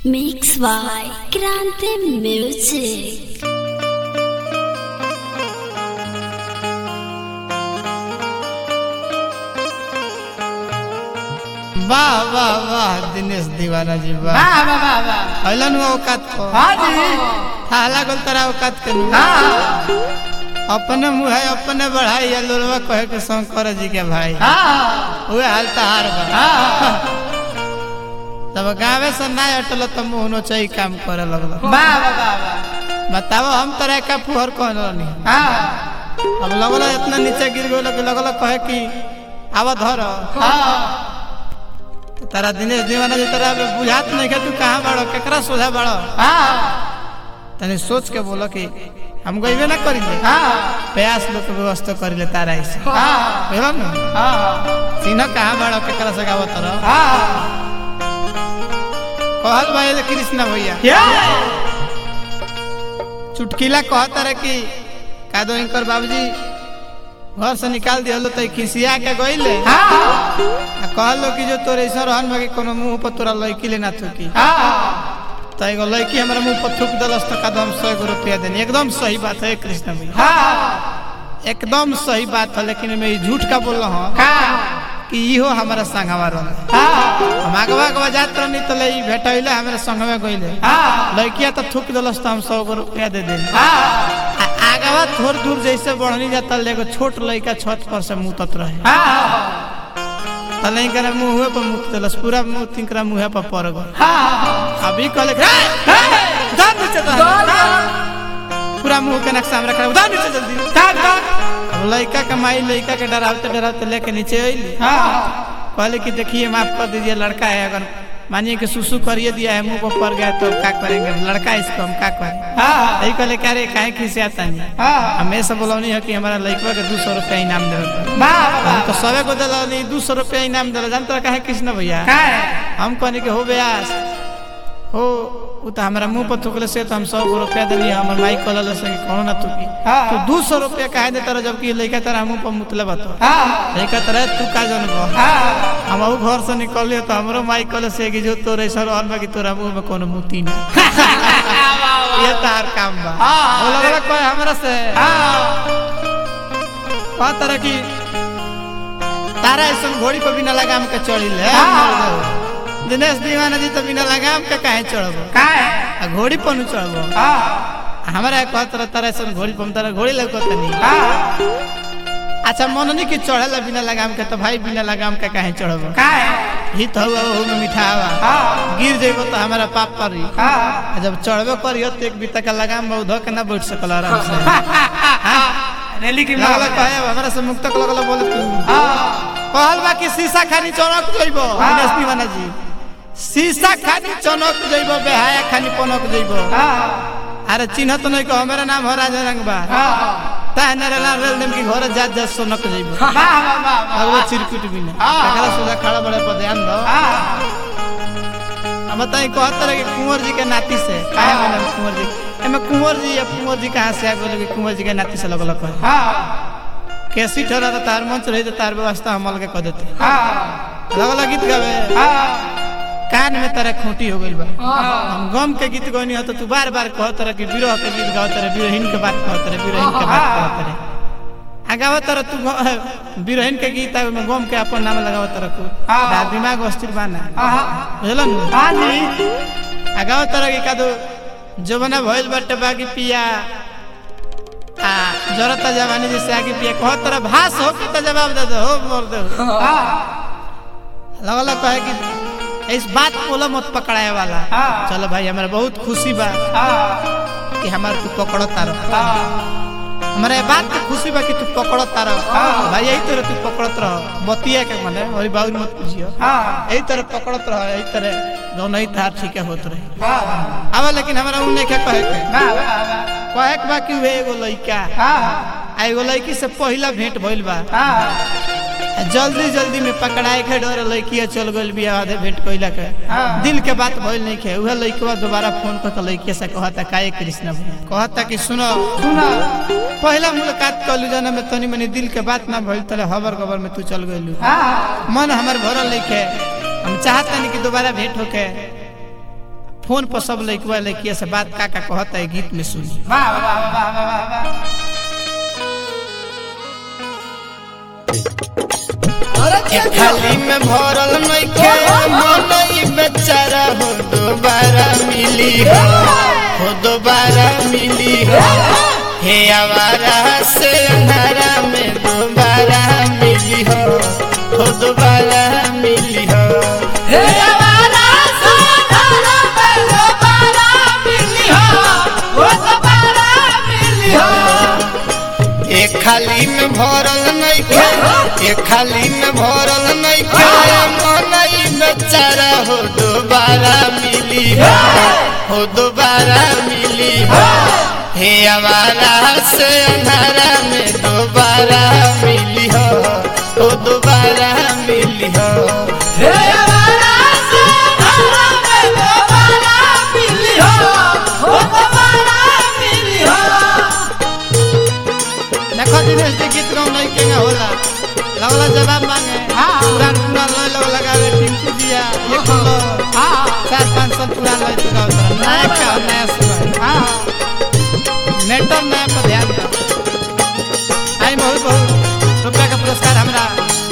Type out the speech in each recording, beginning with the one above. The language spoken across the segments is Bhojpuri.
Mix by Grande Music. वाह वाह वाह दिनेश दीवाना जी वाह वाह वाह वाह वाह हलन वो औकात को हाँ जी थाला गोल तरा औकात के नु हाँ अपने मुंह है अपने बढ़ाई या लोलवा कहे के शंकर जी के भाई हाँ उहे हाल तहार बा हाँ तब गावे से ना हटल त मुंह नो चई काम करे लगल वाह वाह वाह वाह बताओ हम तरह का फुहर कौन रहनी हाँ अब लगल इतना नीचे गिर गयो कि लगल कहे कि आवा धर हाँ तारा दिनेश दीवाना जी तरह बुझात नहीं के तू कहाँ बाड़ो केकरा सोझा बाड़ो हाँ तनी सोच के बोलो कि हम गईबे ना करिले हाँ प्रयास लोग के व्यवस्था करिले तारा ऐसे हाँ बुझल न हाँ सीना कहाँ बाड़ो केकरा से गावत रह हाँ कहल भाई कृष्णा भैया क्या चुटकीला कहता रहे कि कादो इनकर बाबूजी घर से निकाल दिया तो खिसिया के गईले हाँ आ कहलो कि जो तोरे ऐसा रहन में कि कोनो मुंह पर तोरा लड़की ले ना थूकी हाँ तो एगो लड़की हमरा मुंह पर थूक दलस तो कदम सौ एगो रुपया देनी एकदम सही बात है कृष्ण भैया हाँ एकदम सही बात है लेकिन मैं ई झूठ का बोल रहा हूँ हाँ कि इहो हमारा संगवा रह हाँ हम आगवा आगवा जात रहनी तो ले भेटैले हमारे संगवे गईले हाँ लड़किया तो थूक दलस तो हम सौ गो रुपया दे देनी हाँ आ आगवा थोड़ दूर जैसे बढ़नी जाता एगो छोट लड़का छत पर से मुतत रहे हाँ तो नहीं करे मुँह पर मुत दलस पूरा मुंह तिनकरा मुँह पर पड़ गल हाँ अभी कहले उधर नीचे तो पूरा मुंह के नक्शा में रखा उधर नीचे जल्दी अब लड़का के माई लड़का के डरावते डरावते लेके नीचे अइली हाँ कहले कि देखिए माफ कर दीजिए लड़का है अगर मानिए कि सुसु करिए दिया है मुंह पर पड़ गया तो क्या करेंगे लड़का है इसको हम क्या करें हाँ यही कहले क्या रे काहे खिसियाता नहीं हाँ हमेशा बोलौनी है कि हमारा लड़का के दू सौ रुपया इनाम देवे वाह हम तो सबे को दिला दू सौ रुपया इनाम दिला जानते काहे कृष्ण भैया क्या है हम कहने के हो ब्यास हो उ तो हमारा मुंह पर थूकले से तो हम सौ गो रुपया दिली हमर माई कहल से कि कौनो ना थूकी हाँ। तो दू सौ रुपया काहे देता रह जबकि लड़का तेरा मुंह पर मुतले बतो हाँ लड़का तेरा तू का जनबो हाँ हम ऊ घर से निकलिए तो हमरो माई कहले से कि जो तोरे सर रहल बा कि तोरा मुंह में कोनो मुती ना ये तार काम बा हाँ। बोला बोला कोई हमरा से हाँ कहा तरह की तारा ऐसा घोड़ी पर बिना लगाम के चढ़ी ले हाँ। दिनेश दीवाना जी तो बिना लगाम के काहे चढ़बो क्या है आ घोड़ी पर नु चढ़बो हाँ हमारा कहत रह तारा ऐसा घोड़ी पर तारा घोड़ी लगत नहीं हाँ अच्छा मन नहीं कि चढ़ेला बिना लगाम के तो भाई बिना लगाम के काहे चढ़बो क्या है हित हुआ ओहू में मिठावा हाँ गिर जेबो तो हमारा पाप पड़ी हाँ आ जब चढ़बे करियो तो एक बीता का लगाम बहुत धो के ना बैठ सकल आराम से रैली की लगल कहे हमरा से मुक्तक लगल बोल तू हाँ कहल बा कि शीशा खानी चौनक जइबो हाँ। दिनेश दीवाना जी शीशा खानी चौनक जइबो बेहाया खानी पनक जइबो हाँ अरे चिन्ह तो नहीं को हमारा नाम हो राजा रंग बा हाँ ताहे नरे लाल रेल देम की घर जात जात सोनक जइबो वाह वाह वाह वाह अगवा चिरकुट भी ना हाँ। एकरा सोजा खड़ा बड़े पर ध्यान दो हाँ अब बताई कहत रहे कि कुंवर जी के नाती से काहे हाँ। बोले कुंवर जी एमे कुंवर जी या कुंवर जी कहाँ से आ गेल कि कुंवर जी के नाती से लगल कहे हाँ कैसी ठहरा तो तार मंच रही तो तार व्यवस्था हम अलग कर देते हाँ लगल गीत गावे हाँ कान में तारा खूंटी हो गइल बा हाँ हम गम के गीत गौनी हो तो तू बार बार कहत रह कि विरह के गीत गावत रह विरहीन के बात कहत रह विरहीन के बात कहत रह आ गावत रह तू ग- विरहीन के गीत आवे में गम के अपन नाम लगावत रह तू हाँ। ता दिमाग अस्थिर बाना हाँ बुझलन हाँ जी आ गावत रह कि कादो जवना भइल बाटे बाकी पिया आ जरता जवानी जैसे आगे पिया कहत रह भास हो के तो जवाब दे दो हो मोर दे हाँ लगल कहे कि इस बात बोलो मत पकड़ाए वाला हाँ। चलो भाई हमारा बहुत खुशी बा हाँ कि हमारे तू पकड़ो तारो हाँ हमारे बात की खुशी बा कि तू पकड़ो तारो हाँ। भाई यही तरह तू पकड़त रहो बतिया के मने और बाबू मत पूछियो हाँ यही तरह पकड़त रहो यही तरह जो नहीं था ठीक है होत रहे हाँ अब लेकिन हमारा उ नहीं कहे के वाह वाह वाह कहे के बा कि वे एगो लइका हाँ आ एगो लड़की से पहला भेंट भइल बा हाँ आ जल्दी जल्दी में पकड़ाए के डर लड़किया चल गइल बिया आधे भेंट कइला के हाँ। दिल के बात भइल नहीं के उहे लड़कवा दोबारा फोन कर के लड़किया से कहता काहे कृष्ण भैया कहता कि सुनो सुना पहला मुलाकात कलू जना में तनी मनी दिल के बात ना भइल तले हबर खबर में तू चल गइलू हाँ मन हमर भरल नहीं के हम चाहता नहीं कि दोबारा भेंट होके फोन पर सब लड़कवा लड़किया से बात का का कहता है गीत में सुनी वाह वाह वाह वाह वाह वाह थाली में भरल नइखे मनई बेचारा हो दोबारा मिली हो हो दोबारा मिली हो हे आवारा से अंधारा में दोबारा मिली हो हो दोबारा मिली हो हे हमारा सोनारा पे दोबारा मिली हो वो दोबारा मिली हो एक खाली में भरल नइखे एक खाली में भरल नइखे मनई बेचारा हो दोबारा मिली हो हो दोबारा मिली हो हे आवारा से अंधारा में दोबारा मिली हो हो दोबारा मिली हो हे हमारा सोनारा पे दोबारा मिली हो वो दोबारा मिली हो देखो दिनेश जी गीत गाँव नहीं केगा होला लगला जवाब मांगे हाँ। पुरान पुरान लय लोग लगावे टिंकू दिया ये खोलो हाँ चार पाँच साल पुरान लय तो गाँव तरह नया का हो, नया सुना हाँ नेटर नया पर ध्यान दो आई बहुत बहुत रुपया का पुरस्कार हमरा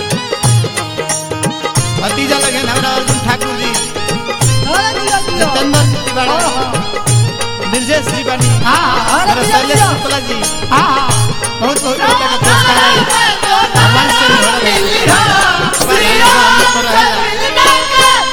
भतीजा लगे हमरा अर्जुन ठाकुर जी सत्येंद्र जी तिवारी ब्रजेश जी बनी मेरा शैलेश शुक्ला जी बहुत बहुत रुपया का पुरस्कार है भगवान से भी हो रहा है हमारे यहाँ हमने पर रहेगा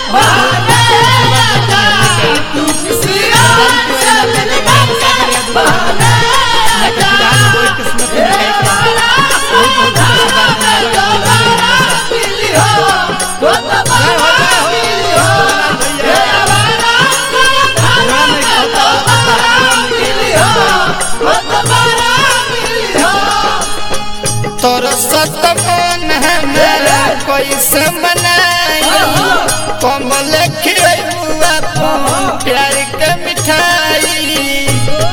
तोर सत मन हमारा कैसे मनाई कमल खिलुआ प्यार के मिठाई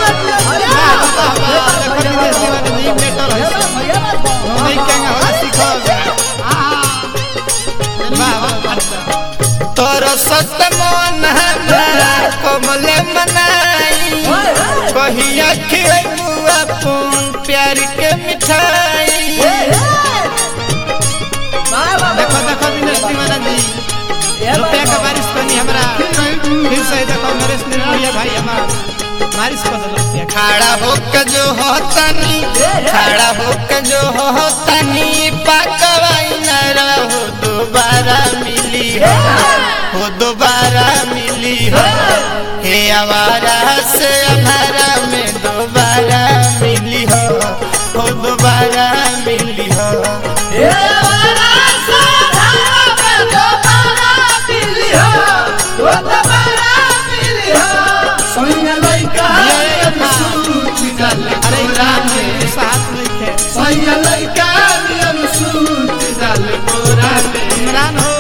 तोर सत मन हमारा कमल मनाई कहिया खिलुआ प्यार के मिठाई देखो देखो दिनेश दीवाना जी रुपया का बारिश करनी हमरा फिर से देखो नरेश निर्मलिया भाई हमारा बारिश कर दो रुपया खड़ा होकर जो होतनी खड़ा होकर जो होतनी पकवाई न रहो दोबारा मिली हो हो दोबारा मिली हो हे आवारा से हमारा में दोबारा मिली हो हो दोबारा मिली हो अरे राम जी साथ में थे इमरान हो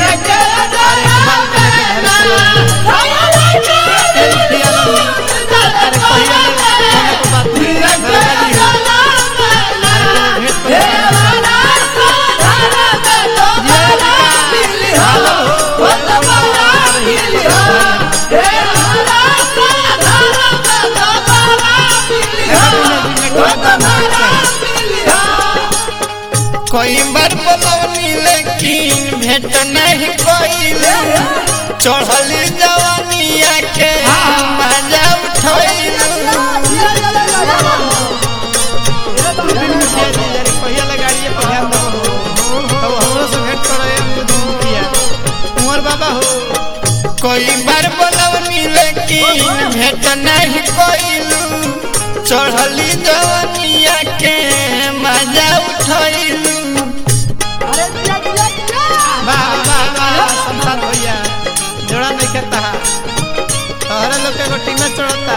अरे पहिया ले को बात नहीं भेट कोई बार बोलवनी लेकिन भेट नहीं कोइले चढ़ली जवानिया के मजा उठैलू पहिया लगाड़िए पर ध्यान दो तो हमरो से भेंट करो ये मुखिया कुंवर बाबा हो कोई बार बोलवनी लेकिन भेट नहीं कोइलू चढ़ली जवानिया के मजा उठैलू वाह वाह वाह संसार भैया जोड़ा नहीं करता तोहरे लोग के गोटी में चढ़ता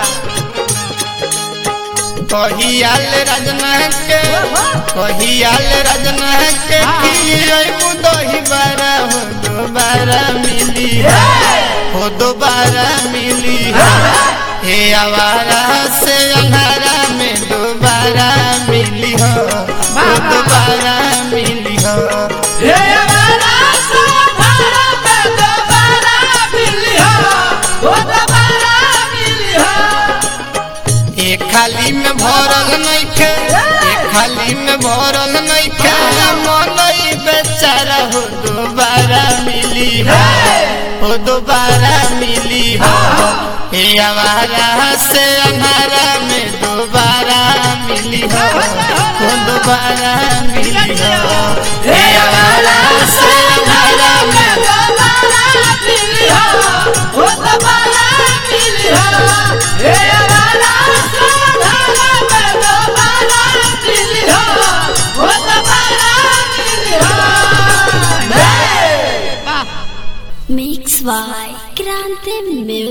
कहियाल राजना के कहियाल राजना के खियबू दही बारा हो दोबारा मिली हो दोबारा मिली हे आवारा से अंधारा में दोबारा मिली हो हो दोबारा मिली हो हे हमारा सोनारा पे दोबारा मिली हो वो थाली में भरल नहीं खाया मनई बेचारा हो दोबारा मिली हो हो दोबारा मिली हो हे आवारा से अंधारा में दोबारा मिली हो हो दोबारा मिली हो हे आवारा से अंधारा में Mix by Grande Music.